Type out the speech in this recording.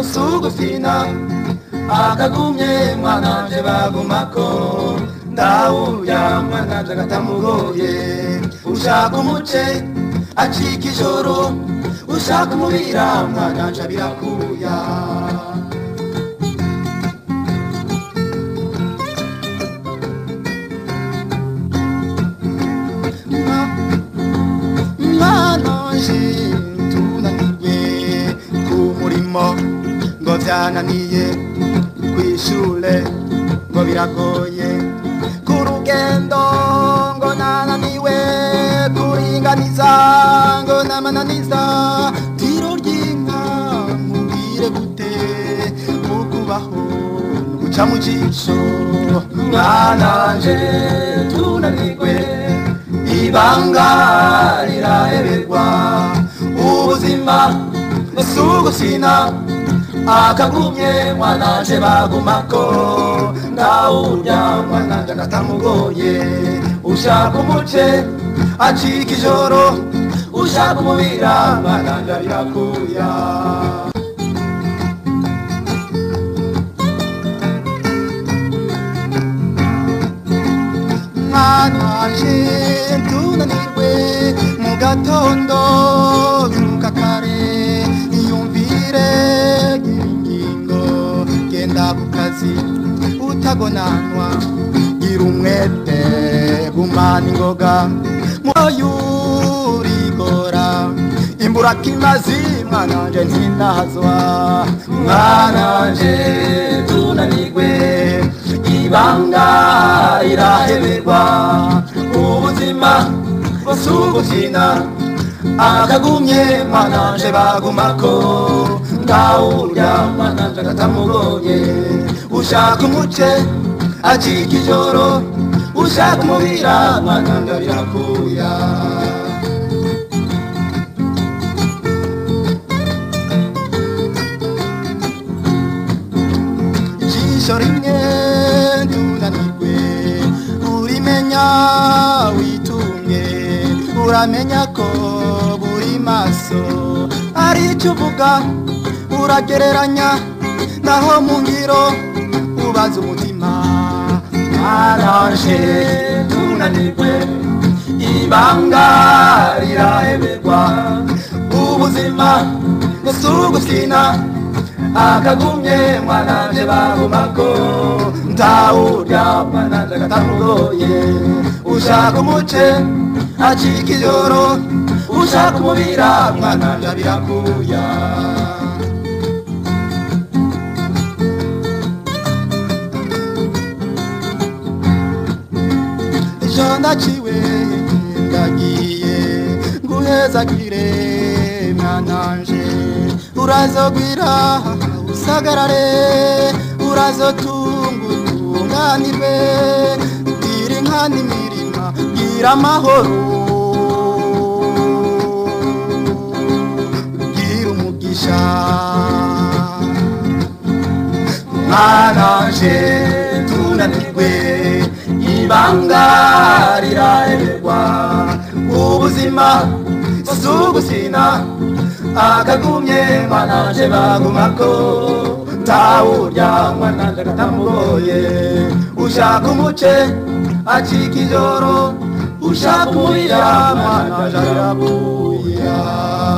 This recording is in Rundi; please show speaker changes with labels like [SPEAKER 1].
[SPEAKER 1] usugufina akagumye mwananje bagumako ndawurya mwananje agatamugoye ushaka umuce acika ijoro ushaka umubira mwananje abirakuya mwananje tunanirwe ku murimo ngo byananiye kwishure ngo biragoye ku rugendo ngo nananiwe kuringaniza ngo namananiza tiro ry'inka mubwire gute ukubaho guca mu jisho mwananje tunanirwe ibanga riraheberwa ubuzima sugusina akagumye mwananje bagumako ndawurya mwananje agatamugoye ushaka umuce acika ijoro ushaka umubira mwananje abirakuya mwananje tunanirwe mu gatondo byuka kare iyumvire gira ingingo genda ku kazi utagonanwa gira umwete gumana ingoga muyurigora imbura kimazi mwananje ntinahazwa mwananje tunanirwe ibanga iraheberwa ubuzima busugukina akagumye mwananje bagumako ndawurya mwananje agatamugoye ushaka umuce acika ijoro ushaka umubira mwananje abirakuya ijisho rimwe tunanirwe urimenya witumye uramenya ko buri maso ari icyo uvuga uragereranya naho mu ngiro ubaza umutima mwaranje tunanirwe ibanga riraheberwa ubuzima busugusina akagumye mwananje bagumako ndawurya mwananje agatamugoye ushaka umuce acika ijoro ushaka umubira mwananje abirakuya ejo ndaciwe ndagiye nguhezagire mwananje urazogwira usagarare urazotunga utunganirwe gira inka n'imirima gira amahoro gira umugisha mwananje tunanirwe ibanga riraheberwa ubuzima sugusina akagumye mwananje bagumako ntawurya mwananje agatamugoye ushaka umuce acika ijoro ushaka umubira mwananje arabuya